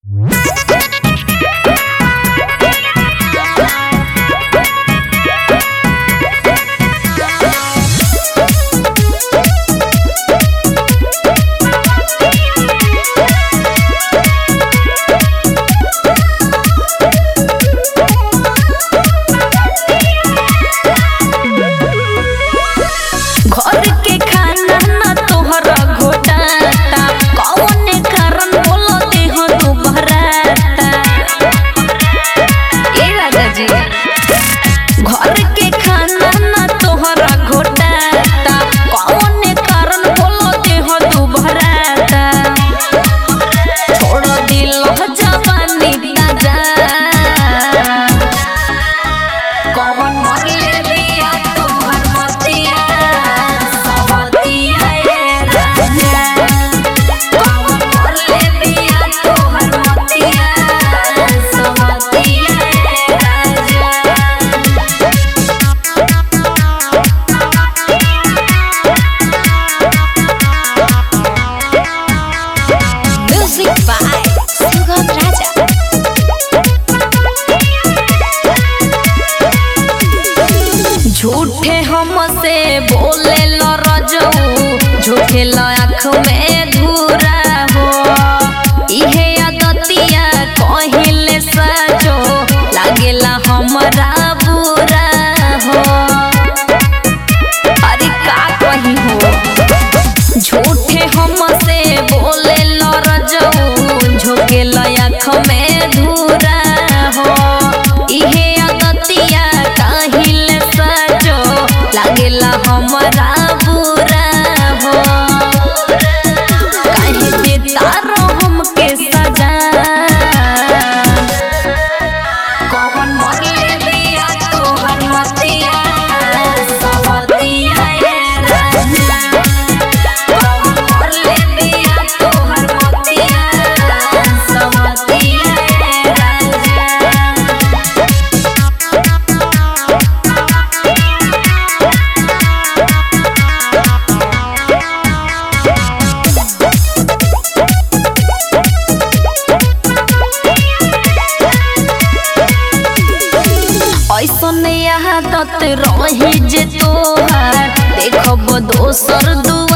घर के खाना ना तोहरा घोटाता कौने कारण बोलते हो तू बहराता ए राजा जी घर के खाना ना तोहरा घोटाता कौने कारण बोलते हो तू बहराता छोड़ दिल जवानी ताजा कौन मरले दिया तोहर मतिया सबतिया ये राजा कौन मरले दिया तोहर मतिया सबतिया ये राजा Music by Sugam Raja. झूठे हमसे बोले लो रजऊ झूठे लो आँख में धूरा हो इहे आदतिया कहिले सचो लागेला हमरा बुरा हो अरे का कही हो झूठे हमसे बोले लो रजऊ झोंके लो आँख में धूरा हो इहे आदतिया काहिले सचो लागेला हमरा बुरा हो काहे देता रो हमके सजा कौन मरले दिया तोहर मतिया सबतिया ये राजा कौन मरले दिया तोहर मतिया सबतिया ये राजा ऐसन आदत रही जे तोहार देखब दोसर दू